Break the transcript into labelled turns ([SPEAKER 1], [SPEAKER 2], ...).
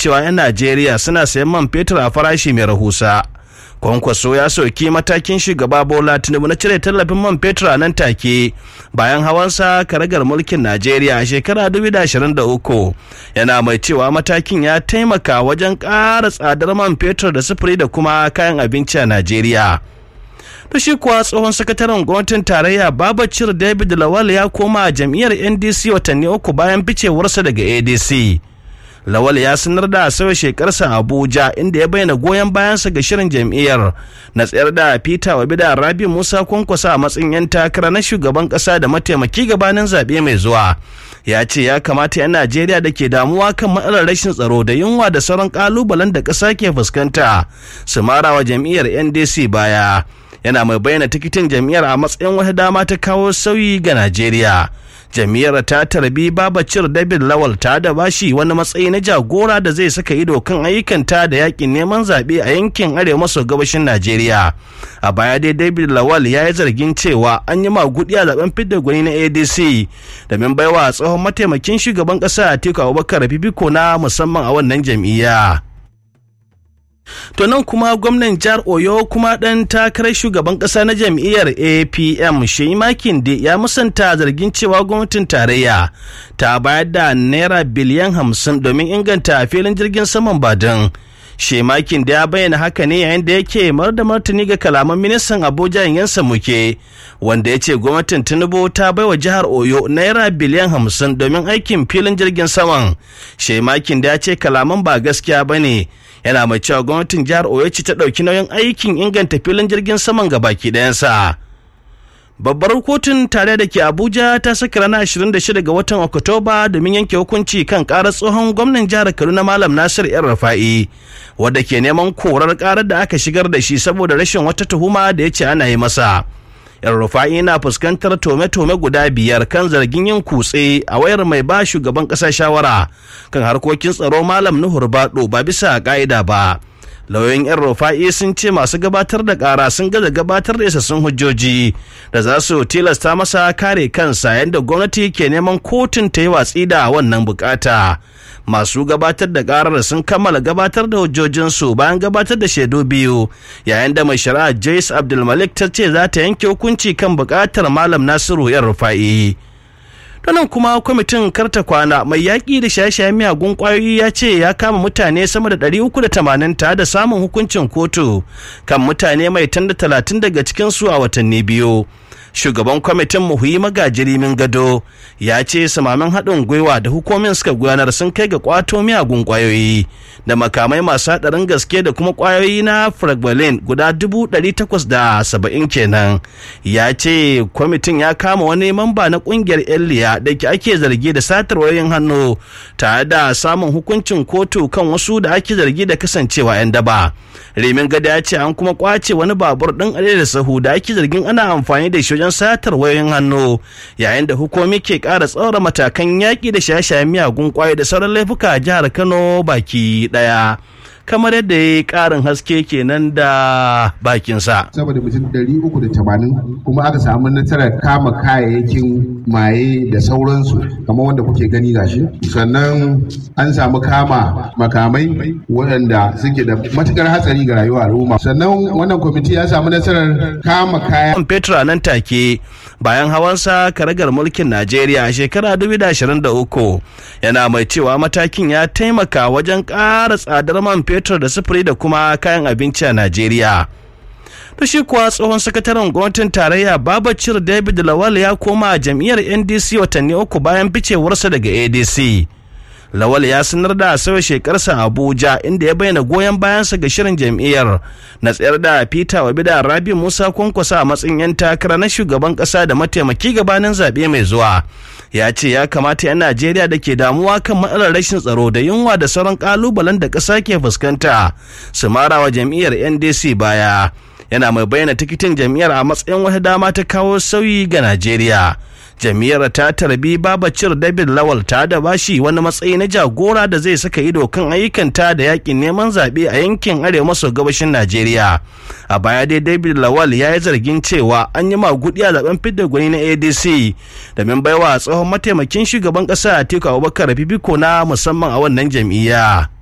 [SPEAKER 1] cewa 'yan najeriya suna sayan man fetur a farashi mai rahusa kwankwaso ya soki matakin shugaba bola tinubu na cire tallafin man fetur a nan take bayan hawansa karagar mulkin najeriya a shekara 2023 yana mai cewa matakin ya taimaka wajen ƙara tsadar man fetur da sufuri da kuma kayan abinci a najeriya to shi kuwa tsohon sakataren gwamnatin tarayya babacir david lawal ya koma jam'iyyar ndc watanni uku bayan ficewarsa daga adc lawal ya sanar da sauya shekarsa abuja inda ya bayyana goyon bayansa ga shirin jam'iyyar na tsayar da peter wabi da rabi musa kwankwasa a matsayin 'yan takara na shugaban kasa da mataimaki gabanin zaɓe mai zuwa ya ce ya kamata 'yan najeriya da ke damuwa kan matsalar rashin tsaro da yunwa da sauran kalubalen da ƙasa ke fuskanta su mara wa jam'iyyar ndc baya yana mai bayyana tikitin jam'iyyar a matsayin wata dama ta kawo sauyi ga najeriya jam'iyyar ta tarbi babacir david lawal ta da bashi wani matsayi na jagora da zai saka ido kan ayyukanta da yakin neman zaɓe a yankin arewa maso gabashin najeriya a baya dai david lawal ya yi zargin cewa an yi magudi a zaben fidda gwani na adc domin baiwa tsohon mataimakin shugaban ƙasa atiku abubakar fifiko na musamman a wannan jam'iyya To nan kuma gwamnan jihar Oyo kuma ɗan takarar shugaban ƙasa na jam'iyyar APM Shehi Makinde ya musanta zargin cewa gwamnatin tarayya ta bayar da naira biliyan hamsin domin inganta filin jirgin saman Badin. Shemakin da ya bayyana haka ne yayin da yake mar da martani ga kalaman ministan Abuja yansa muke wanda ya ce gwamnatin Tinubu ta baiwa jihar Oyo naira biliyan hamsin domin aikin filin jirgin saman. Shemakin da ya ce kalaman ba gaskiya ba ne yana mai cewa gwamnatin jihar Oyo ce ta ɗauki nauyin aikin inganta filin jirgin saman ga baki ɗayansa. babbar kotun tare da ke abuja ta saka ranar 26 ga watan oktoba domin yanke hukunci kan karar tsohon gwamnan jihar kaduna malam nasir yan rafa'i wadda ke neman korar karar da aka shigar da shi saboda rashin wata tuhuma da ya ce ana yi masa yan rufa'i na fuskantar tome-tome guda biyar kan zargin yin kutse a wayar mai ba shugaban ƙasa shawara kan harkokin tsaro malam nuhur baɗo ba bisa ƙa'ida ba lauyoyin yan rufa'i sun ce masu gabatar da kara sun gaza gabatar da isassun hujjoji da za su tilasta masa kare kansa yadda gwamnati ke neman kotun ta yi watsi da wannan bukata masu gabatar da karar sun kammala gabatar da hujjojinsu bayan gabatar da shaidu biyu yayin da mai shari'a Joyce Abdulmalik ta ce za ta yanke hukunci kan bukatar malam Nasiru yan rufa'i. nan kuma kwamitin karta kwana mai yaƙi da shaye-shayen miyagun ƙwayoyi ya ce ya kama mutane sama da 380 tare da samun hukuncin kotu kan mutane mai tanda talatin daga cikinsu a watanni biyu shugaban kwamitin muhuyi magajiri min gado ya ce samamin haɗin gwiwa da hukumin suka gudanar sun kai ga kwato miyagun ƙwayoyi da makamai masu haɗarin gaske da kuma ƙwayoyi na fragbalin guda dubu ɗari takwas da saba'in kenan ya ce kwamitin ya kama wani mamba na ƙungiyar eliya da ke ake zargi da satar wayoyin hannu tare da samun hukuncin kotu kan wasu da ake zargi da kasancewa 'yan daba remin gada ya ce an kuma kwace wani babur ɗin da sahu da ake zargin ana amfani da shi wajen satar wayoyin hannu yayin da hukumi ke ƙara tsaura matakan yaƙi da shaye-shayen miyagun ƙwayo da sauran laifuka a jihar kano baki ɗaya kamar yadda ya yi ƙarin haske kenan da bakinsa.
[SPEAKER 2] Saboda mutum ɗari uku da tamanin kuma aka samu nasarar kama kayayyakin maye da sauransu kamar wanda kuke gani gashi. Sannan an samu kama makamai waɗanda suke da matukar hatsari ga rayuwar al'umma. Sannan wannan kwamiti ya samu nasarar kama kaya.
[SPEAKER 1] Petra nan take bayan hawansa karagar mulkin Najeriya a shekara 2023 yana mai cewa matakin ya taimaka wajen ƙara tsadar man fetur da sufuri da kuma kayan abinci a Najeriya. To shi kuwa tsohon sakataren gwamnatin tarayya Babacir David Lawal ya koma jam'iyyar NDC watanni uku bayan ficewarsa daga ADC. Lawal ya sanar da sauya shekarsa Abuja inda ya bayyana goyon bayansa ga shirin jam'iyyar na tsayar da Peter Wabi da Rabi Musa Kwankwasa a matsayin 'yan takara na shugaban kasa da mataimaki gabanin zaɓe mai zuwa. Ya ce ya kamata 'yan Najeriya da ke damuwa kan matsalar rashin tsaro da yunwa da sauran kalubalen da ƙasa ke fuskanta su mara wa jam'iyyar NDC baya. Yana mai bayyana tikitin jam'iyyar a matsayin wata dama ta kawo sauyi ga Najeriya. jam'iyyar ta tarbi babacir david lawal ta da bashi wani matsayi na jagora da zai saka ido kan ayyukanta da yakin neman zaɓe a yankin arewa maso gabashin najeriya a baya dai david lawal ya yi zargin cewa an yi magudi a zaben fidda gwani na adc domin baiwa tsohon mataimakin shugaban ƙasa atiku abubakar fifiko na musamman a wannan jam'iyya